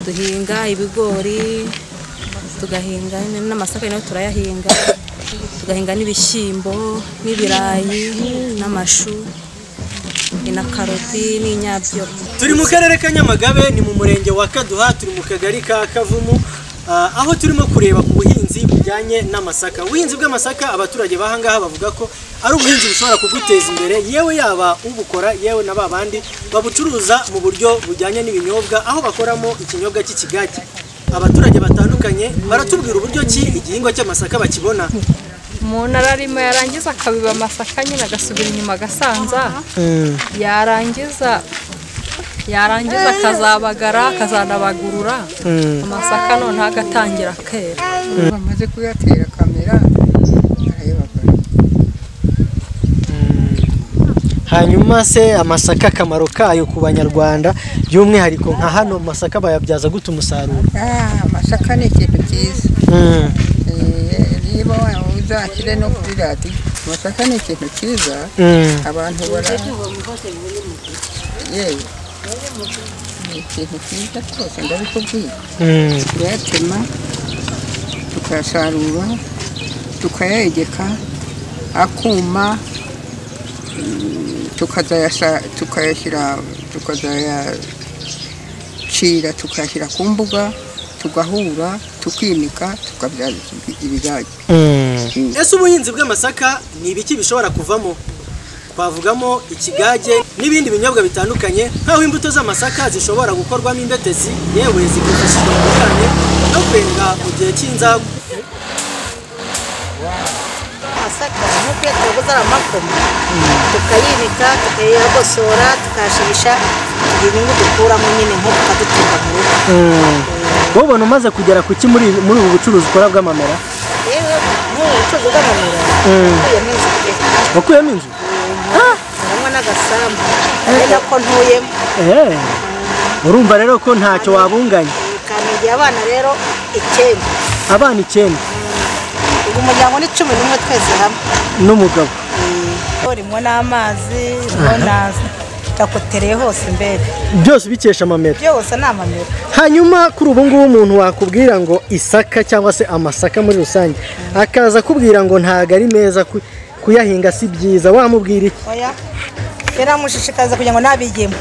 duhinga ibigori tugahinga n'amasaka nayo turayahinga tugahinga n'ibishyimbo n'ibirayi n'amashu na karoti n'inyabyo turi mu karere ka nyamagabe ni mu murenge wa kaduha turi mu kagari ka kavumu Ah, aho turimo kureba ku buhinzi bujyanye n'amasaka ubuhinzi bw'amasaka abaturage b'ahangaha bavuga ko ari ubuhinzi bushobora kuguteza imbere yewe yaba ubukora yewe na babandi babucuruza mu buryo bujyanye n'ibinyobwa aho bakoramo ikinyobwa cy'ikigage abaturage batandukanye baratubwira uburyo ki igihingwa cy'amasaka bakibona umuntu ararima yarangiza akabiba amasaka nyine agasubira inyuma agasanza yarangiza yarangiza akazabagara akazanabagurura amasaka noneho agatangira kera bamaze kuyatera kamera barayabaga hanyuma se amasaka akamaro kayo ku banyarwanda by'umwihariko nka hano amasaka bayabyaza gute umusaruro amasaka ni ikintu cyiza Eh, niba uzashyire no kuri radiyo amasaka ni ikintu cyiza abantu bara yewe ni ikintu cyiza rwose ndabikubwiye turayatema tukayasarura tukayegeka akuma mm, tukazayasa- tukayashyira tukazayacira tukayashyira ku mbuga tugahura tukinika tukabyaza ibigage ese ubuhinzi bw'amasaka ni ibiki bishobora kuvamo twavugamo ikigage n'ibindi binyobwa bitandukanye nk'aho imbuto z'amasaka zishobora gukorwamo imbetezi yewe zikifashishwa mu bijyanye no kwenga mu gihe cy'inzagu amasaka nk'uko iyo tuyaguze ari amakoma tukayibika tukayagosora tukayashirisha ibintu dukuramo nyine nk'uko tukadutunga mu rugo wowe ubona umaze kugera ku ki muri muri ubu bucuruzi ukora bw'amamera rero nk'ubu ubucuruzi bw'amamera ukuyemo inzu pe wakuyemo inzu harimo n'agasambu ari nako ntuyemo urumva rero ko ntacyo wabunganya kandagiye abana rero icyenda abana icyenda ubu umuryango ni cumi n'umwe twese hamwe n'umugabo urimo n'amazi urimo na takotereye hose mbere byose ubikesha amamera byose ni amamera hanyuma kuri ubu ngubu umuntu wakubwira ngo isaka cyangwa se amasaka muri rusange akaza akubwira ngo ntago ari meza ku- kuyahinga si byiza wamubwira iki oya biramushishikariza kugira ngo nabigemo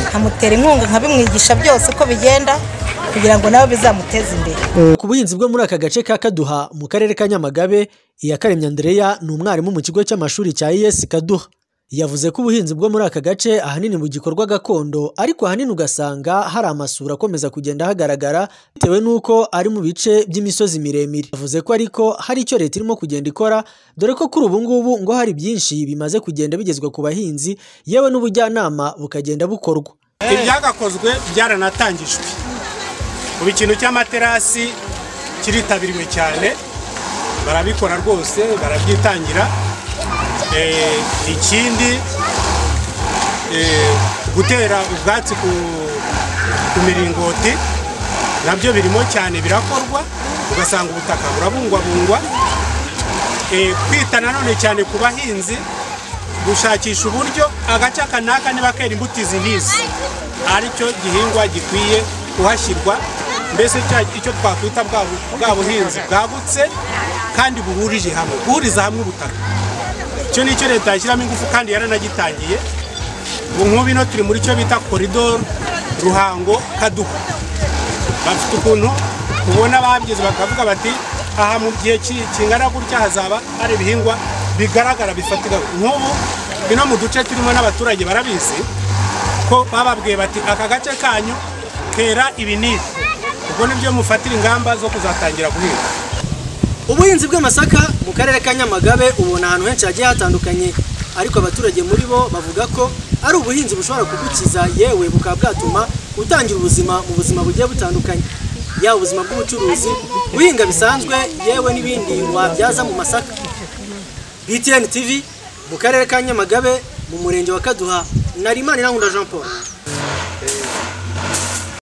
nkamutera inkunga nkabimwigisha byose uko bigenda kugira ngo nawe bizamuteze imbere ku buhinzi bwo muri aka gace ka kaduha mu karere ka nyamagabe iyakaremye andereya ni umwarimu mu kigo cy'amashuri cya iyesi kaduha yavuze ko ubuhinzi bwo muri aka gace ahanini bugikorwa gakondo ariko ahanini ugasanga hari amasura akomeza kugenda hagaragara bitewe n'uko ari mu bice by'imisozi miremire yavuze ko ariko hari icyo leta irimo kugenda ikora dore ko kuri ubu ngubu ngo hari byinshi bimaze kugenda bigezwa ku bahinzi yewe n'ubujyanama bukagenda bukorwa ibyagakozwe byaranatangijwe ubu ikintu cy'amaterasi kiritabiriwe cyane barabikora rwose barabyitangira Eh, ikindi eh, gutera ubwatsi ku, ku miringoti nabyo birimo cyane birakorwa ugasanga ubutaka burabungwabungwa Eh, kwita nanone cyane ku bahinzi gushakisha uburyo agace aka n'aka niba kera imbuto izi n'izi aricyo gihingwa gikwiye kuhashyirwa mbese cya- icyo twakwita bwa bu- bwa buhinzi bwagutse kandi buhurije hamwe guhuriza hamwe ubutaka icyo ni cyo leta yashyiramo ingufu kandi yaranagitangiye ubu nk'ubu ino turi muri cyo bita koridoro ruhango kaduha bafite ukuntu ubona babyize bakavuga bati aha mu gihe ki- kingana gutya hazaba hari ibihingwa bigaragara bifatika nk'ubu ino mu duce turimo n'abaturage barabizi ko bababwiye bati aka gace kanyu kera ibi n'ibi ubwo nibyo mufatira ingamba zo kuzatangira guhinga ubuhinzi bw'amasaka mu karere ka nyamagabe ubona ahantu henshi hagiye hatandukanye ariko abaturage muri bo bavuga ko ari ubuhinzi bushobora kugukiza yewe bukaba bwatuma utangira ubuzima mu buzima bugiye butandukanye yaba ubuzima bw'ubucuruzi guhinga bisanzwe yewe n'ibindi wabyaza mu masaka btn tv mu karere ka nyamagabe mu murenge wa kaduha nari imanirankunda jean paul